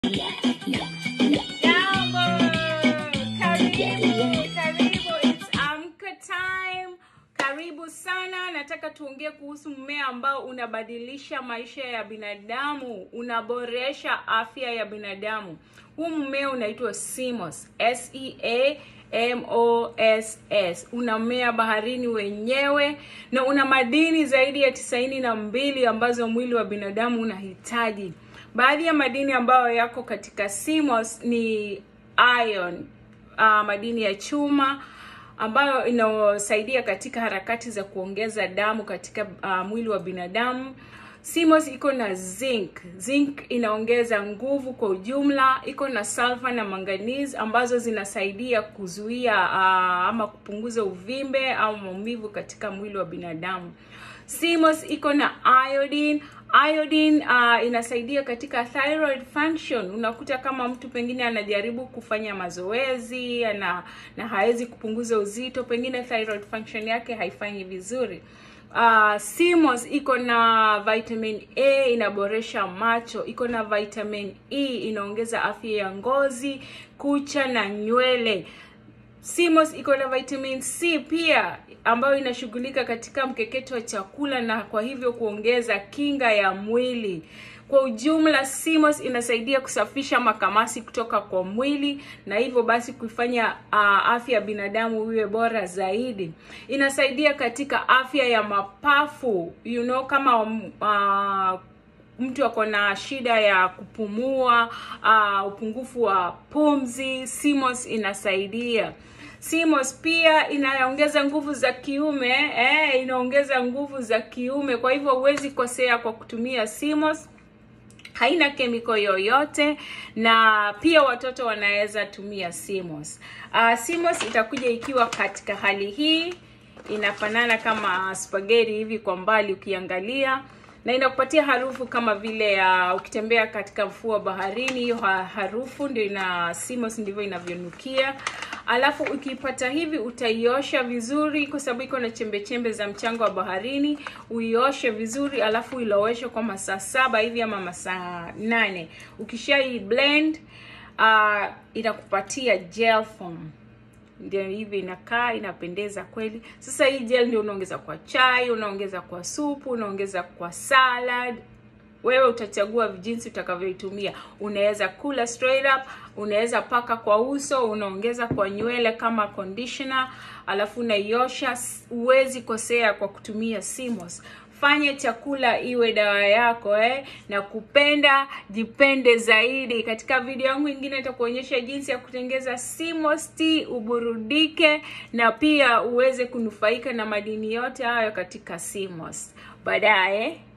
Jambo, karibu, karibu, it's amka time. Karibu sana. Nataka tuongee kuhusu mmea ambao unabadilisha maisha ya binadamu, unaboresha afya ya binadamu. Huu mmea unaitwa Simos, S E A M O S S. Unamea baharini wenyewe na una madini zaidi ya tisaini na mbili ambazo mwili wa binadamu unahitaji. Baadhi ya madini ambayo yako katika Simos ni iron, uh, madini ya chuma ambayo inasaidia katika harakati za kuongeza damu katika uh, mwili wa binadamu. Simos iko na zinc. Zinc inaongeza nguvu kwa ujumla. Iko na sulfur na manganese ambazo zinasaidia kuzuia uh, ama kupunguza uvimbe au maumivu katika mwili wa binadamu. Simos iko na iodine. Iodine uh, inasaidia katika thyroid function. Unakuta kama mtu pengine anajaribu kufanya mazoezi ana, na hawezi kupunguza uzito, pengine thyroid function yake haifanyi vizuri. Uh, Simos iko na vitamin A inaboresha macho, iko na vitamin E inaongeza afya ya ngozi, kucha na nywele. Simos iko na vitamin C pia ambayo inashughulika katika mkeketo wa chakula na kwa hivyo kuongeza kinga ya mwili. Kwa ujumla, Simos inasaidia kusafisha makamasi kutoka kwa mwili na hivyo basi kuifanya uh, afya ya binadamu iwe bora zaidi. Inasaidia katika afya ya mapafu, you know, kama uh, mtu ako na shida ya kupumua, uh, upungufu wa pumzi, Simos inasaidia. Simos pia inaongeza nguvu za kiume eh, inaongeza nguvu za kiume. Kwa hivyo huwezi kosea kwa kutumia Simos. Haina kemiko yoyote na pia watoto wanaweza tumia Simos. Uh, Simos itakuja ikiwa katika hali hii, inafanana kama spaghetti hivi kwa mbali ukiangalia na inakupatia harufu kama vile uh, ukitembea katika mfuo wa baharini, hiyo harufu ndio ina Simos ndivyo inavyonukia. Alafu ukipata hivi utaiosha vizuri, kwa sababu iko na chembe chembe za mchanga wa baharini. Uioshe vizuri, alafu iloweshe kwa masaa saba hivi ama masaa nane. Ukishai blend uh, inakupatia gel form ndio hivi inakaa, inapendeza kweli. Sasa hii gel ndio unaongeza kwa chai, unaongeza kwa supu, unaongeza kwa salad. Wewe utachagua jinsi utakavyoitumia. Unaweza kula straight up, unaweza paka kwa uso, unaongeza kwa nywele kama conditioner, alafu unaiosha. Huwezi kosea kwa kutumia Simos. Fanye chakula iwe dawa yako eh, na kupenda jipende zaidi. Katika video yangu ingine nitakuonyesha jinsi ya kutengeza Simos tea uburudike, na pia uweze kunufaika na madini yote hayo katika Simos baadaye.